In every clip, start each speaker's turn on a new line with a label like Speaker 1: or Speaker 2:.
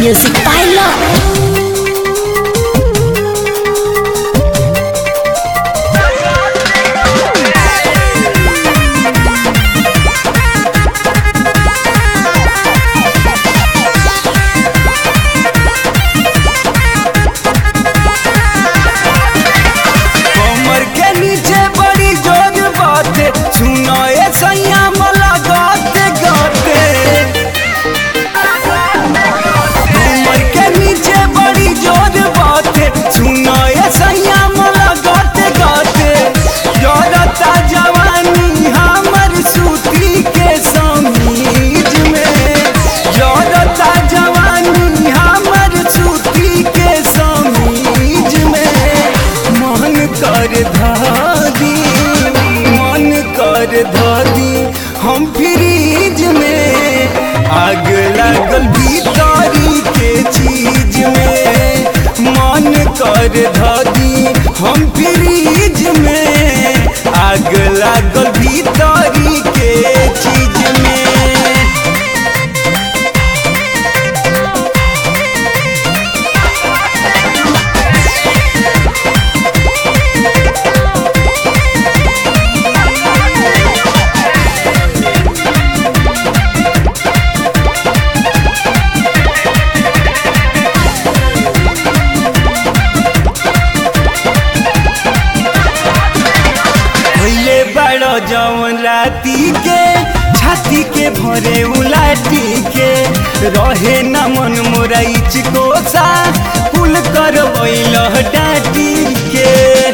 Speaker 1: Music by Love.
Speaker 2: कमर के नीचे बड़ी जोर बाते सुनो ए सैया मला गाते गाते कमर के नीचे बड़ी जोर बाते सुनो ए सैया मला गाते गाते जोरता जवानी हमर सूती के समीज में जोरता जवानी हमर सूती के समीज में मन कर धादी मन कर धादी हम फ्रीज में आग लागल भीतरी के चीज में मन कर धादी हम फ्रीज में आग लागल भीतरी के चीज में भैले बड़ो जवन राती के छाती के भरे उलाटी के रहे न मन मोरा इचकोसा पुल कर डाटी के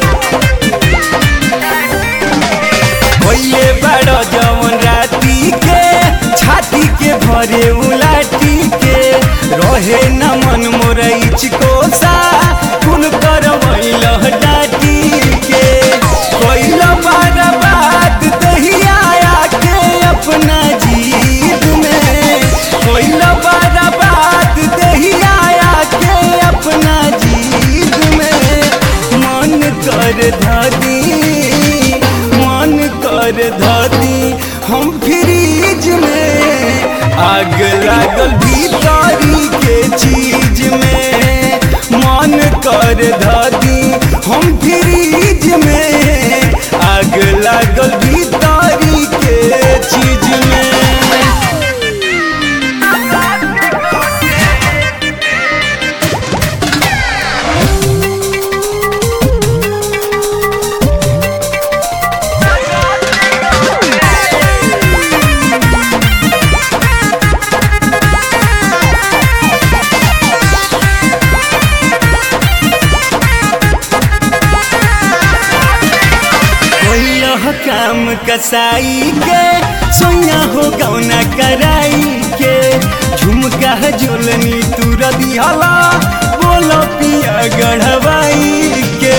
Speaker 2: भैले बड़ो जवन राती के छाती के भरे उलाटी के रहे न मन मोरा इचकोसा पुल कर डाटी के कोइला बार बात दहिया आके अपना जीत में कोइला बार बात दहिया आके अपना जीत में मन कर धादी मन कर धादी हम फ्रीज में आग लागल भीतरी के चीज में मन कर धादी हम फ्रीज में आग लागल भीतरी के चीज में यह काम कसाई के सोया हो गौना कराई के झुमका झोलनी तूर दिहला बोलो पिया गढ़वाई के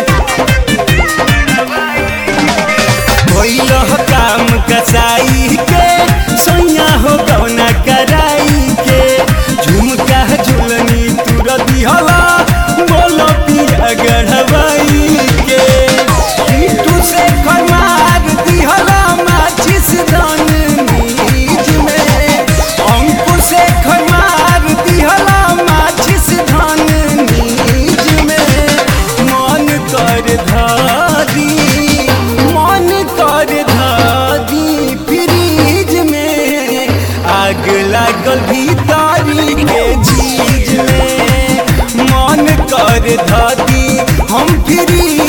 Speaker 2: यह काम कसाई के सोया हो गौना कराई के झुमका झोलनी तूर दिहला बोलो पिया गढ़वाई के पीठू से खरमार दिहला माचिस दान नीज में अंकुर से खरमार दिहला माचिस धान नीज में मन कर धादी मन कर धादी फ्रीज में आग लागल भीतरी के चीज में मन कर धादी हम फ्री